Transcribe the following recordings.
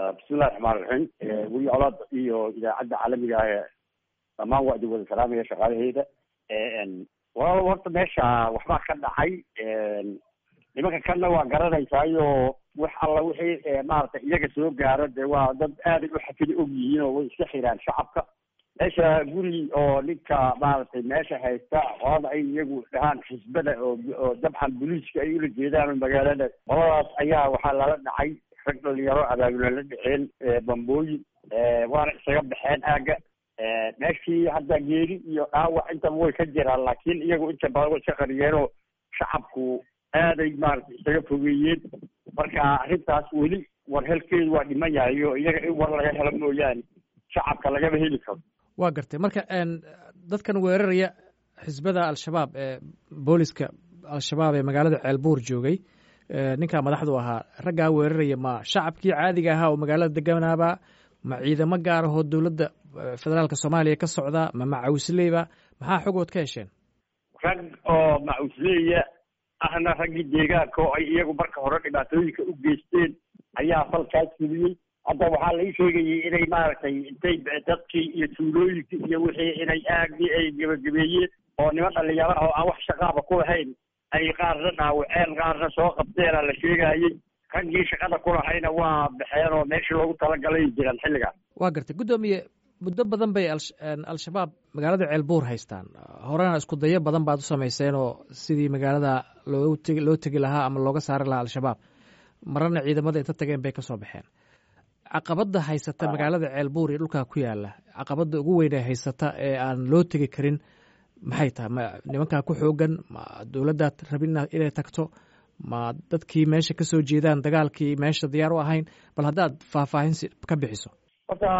bismillahi raxmaan raxiim weli colaad iyo idaacadda caalamiga ah ee dhammaan waa idin wada salaamaya shaqaalaheyda walaal horta meesha waxbaa ka dhacay nimanka kanna waa garanaysaayo wax alla wixii maaragtay iyaga soo gaaro dee waa dad aaday u xafida og yihiin oo way iska xiraan shacabka meesha guri oo ninka maaragtay meesha haysta qolada ay iyagu dhahaan xisbada oo oo dabcan booliiska ay ula jeedaan magaalada qoladaas ayaa waxaa lala dhacay rag dhalinyaro abaabula la dhaceen bambooyin waana isaga baxeen aaga meeshii hadda geeri iyo dhaawac intaba way ka jiraan laakiin iyagu inta badan way iska qariyeenoo shacabku aaday maaragtay isaga fogeeyeen marka arrintaas weli war helkeedu waa dhiman yahay oo iyaga in war laga helo mooyaane shacabka lagama heli karo waa gartay marka dadkan weeraraya xisbada al-shabaab ee booliska al-shabaab ee magaalada ceelbuur joogay ninkaa madaxdu ahaa raggaa weeraraya ma shacabkii caadiga ahaa oo magaalada deganaaba ma ciidamo gaar ahoo dowladda federaalka soomaaliya ka socda ma macawisleyba maxaa xogood ka hesheen rag oo macawisleya ahna raggii deegaanka oo ay iyagu marka hore dhibaatooyinka u geysteen ayaa falkaas fuliyey hadda waxaa lai sheegayay inay maaragtay intay dadkii iyo tuulooyinkii iyo wixii inay aagii ay gebagabeeyeen oo niman dhalinyaro oo aan wax shaqaaba ku lahayn ay qaarna dhaawaceen qaarna soo qabteena la sheegayey raggii shaqada ku lahayna waa baxeen oo meeshii loogu talagalay jiraan xilligaas waa gartay guddoomiye muddo badan bay al-shabaab magaalada ceelbuur haystaan horena isku dayo badan baad u samayseen oo sidii magaalada loo tegi loo tegi lahaa ama looga saari lahaa al-shabaab marana ciidamada inta tageen bay ka soo baxeen caqabadda haysata magaalada ceelbuur iyo dhulkaa ku yaala caqabadda ugu weyn ee haysata ee aan loo tegi karin maxay tahay ma nimankaa ku xoogan ma dowladdaad rabin inay tagto ma dadkii meesha ka soo jeedaan dagaalkii meesha diyaar u ahayn bal haddaad faahfaahin ka bixiso horta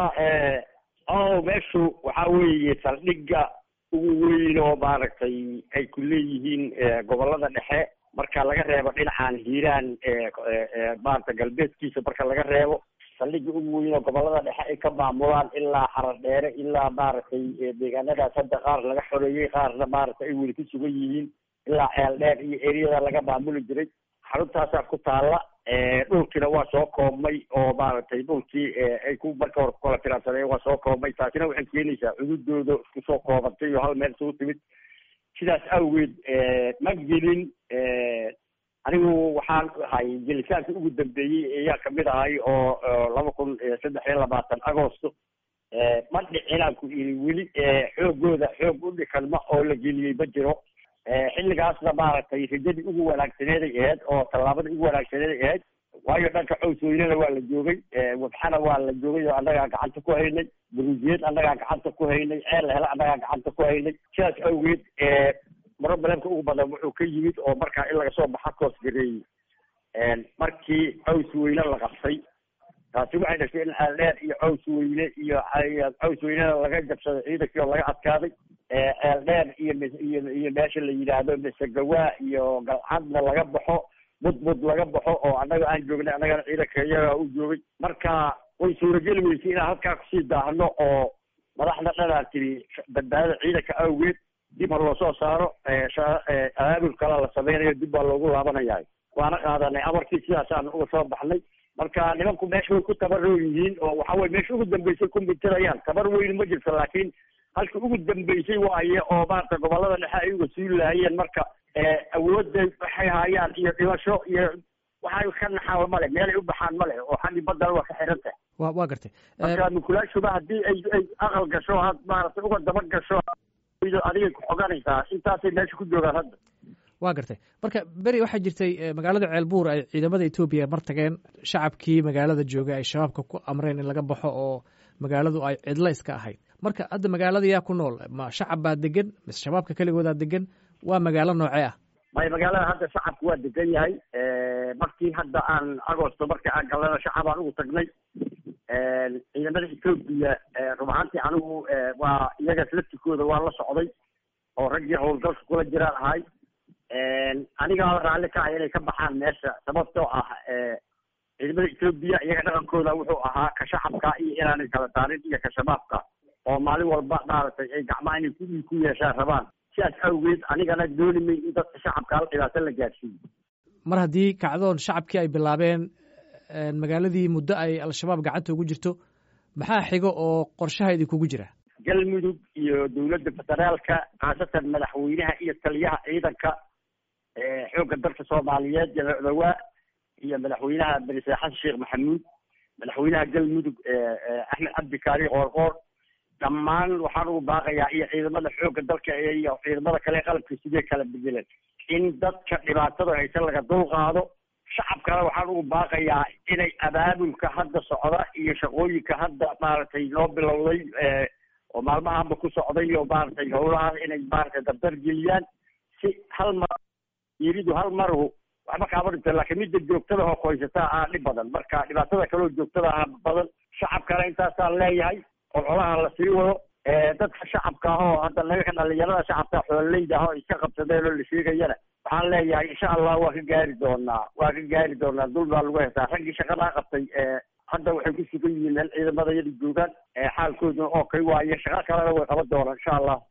o meeshu waxaa weeye saldhigga ugu weyn oo maaragtay ay ku leeyihiin gobollada dhexe marka laga reebo dhinacan hiiraan maarata galbeedkiisa marka laga reebo saldhigga ugu weyn oo gobollada dhexe ay ka maamulaan ilaa xarar dheere ilaa maaragtay deegaanadaas hadda qaar laga xoreeyey qaarna maaragtay ay weli ku sugan yihiin ilaa ceel dheer iyo eriyada laga maamuli jiray xaruntaasaa ku taalla dhulkiina waa soo koobmay oo maaragtay dhulkii ay ku marka hore kukala tiraansadeen waa soo koobmay taasina waxay keenaysaa cududooda isku soo koobantay oo hal meel isugu timid sidaas awgeed ma gelin anigu waxaan ahay gelitaanka ugu dambeeyey ayaa kamid ahay oo laba kun saddex iyo labaatan agosto ma dhicinaan ku iri weli xoogooda xoog u dhikanma oo la geliyey ma jiro xilligaasna maaragtay rajadii ugu wanaagsaneeday ahayd oo tallaabadii ugu wanaagsaneeday ahayd waayo dhanka cowsweynena waa la joogay wabxana waa la joogay oo annagaa gacanta ku haynay buruujiyeed annagaa gacanta ku haynay ceel hele annagaa gacanta ku haynay sidaas awgeed brobalemka ugu badan wuxuu ka yimid oo markaa in laga soo baxa koos gareeyey markii caws weyne la qabtay taasi waxay dhashay in ceeldheer iyo caws weyne iyo caws weynena laga jabsaday ciidankii oo laga adkaaday ceeldheer iyo iyo iyo meesha la yidhaahdo misegawaa iyo galcadna laga baxo mudmud laga baxo oo annaga aan joognay annagana ciidanka iyagaa u joogay marka way suurageli weysay inaan halkaa kusii daahno oo madaxda dhanaa tiri badbaadada ciidanka awgeed dib ha loo soo saaro abaabul kala la sameynayo dib baa loogu laabanaya waana qaadanay amarkii sidaasaan uga soo baxnay marka nimanku meesha way ku tabaroo yihiin oo waxa weye meesha ugu dambeysay ku mintirayaan tabar weyn ma jirto laakiin halka ugu dambeysay waaye oo maarata gobollada dhexe ay uga suuli lahayeen marka awoodda waxay haayaan iyo dhimasho iyo waxay ka naxaan male meelay u baxaan male oo xaggi baddana waa ka xiran tahay wa waa gartay marka mukulaashuba haddii ay ay aqal gasho had maarata uga daba gasho adigay ku xoganaysaa intaasay meesha ku joogaan hadda waa gartay marka beri waxaa jirtay magaalada ceelbuur ay ciidamada etoobiya mar tageen shacabkii magaalada jooga ay shabaabka ku amreen in laga baxo oo magaaladu ay cidlo iska ahayd marka hadda magaalada yaa ku nool ma shacab baa degan mise shabaabka keligoodaa degan waa magaalo noocee ah may magaalada hadda shacabku waa degan yahay markii hadda aan agosto markii aan galana shacabaan ugu tagnay ciidamada etoobiya rub ahaantii anigu waa iyagaas laftikooda waa la socday oo raggii howlgalka kula jiraan ahay anigaa raalli ka ah inay ka baxaan meesha sababtoo ah ciidamada etoobiya iyaga dhaqankooda wuxuu ahaa ka shacabka iyo inaanay kala saarin iyo ka shabaabka oo maalin walba maaragtay ay gacmaha inay ku ku yeeshaan rabaan sidaas awgeed anigana dooni may in dadka shacabka hal dhibaato la gaadhsiiyo mar haddii kacdoon shacabkii ay bilaabeen magaaladii muddo ay al-shabaab gacanta ugu jirto maxaa xigo oo qorshaha idinkugu jira galmudug iyo dowladda federaalka khaasatan madaxweynaha iyo taliyaha ciidanka xoogga dalka soomaaliyeed jamac dhawaa iyo madaxweynaha berise xasan sheekh maxamuud madaxweynaha galmudug axmed cabdi kaari qoorqoor dhammaan waxaan ugu baaqayaa iyo ciidamada xoogga dalka iyo ciidamada kale qalabka sidee kala bedelan in dadka dhibaatada haysan laga dul qaado shacabkana waxaan ugu baaqayaa inay abaabulka hadda socda iyo shaqooyinka hadda maaragtay noo bilowday oo maalmahanba ku socday oo maaragtay howlahaas inay maaragtay dardar geliyaan si hal mar yiridu hal maru waxba kaama dhinta laakiin midda joogtada oo koysataa ah dhib badan marka dhibaatada kaloo joogtada ah badan shacabkana intaasaan leeyahay oo colaha la sii wado dadka shacabka ah oo hadda naga dhalinyarada shacabka xoololeyda ah oo iska qabsadeen oo la sheegayana waxaan leeyahay insha allah waa ka gaari doonaa waa ka gaari doonaa dul baa lagu hesaa raggii shaqadaa qabtay hadda waxay ku sugan yihiin meel ciidamada yada joogaan xaalkooduna oo kay waaye shaqo kalena way qaban doonaan insha allah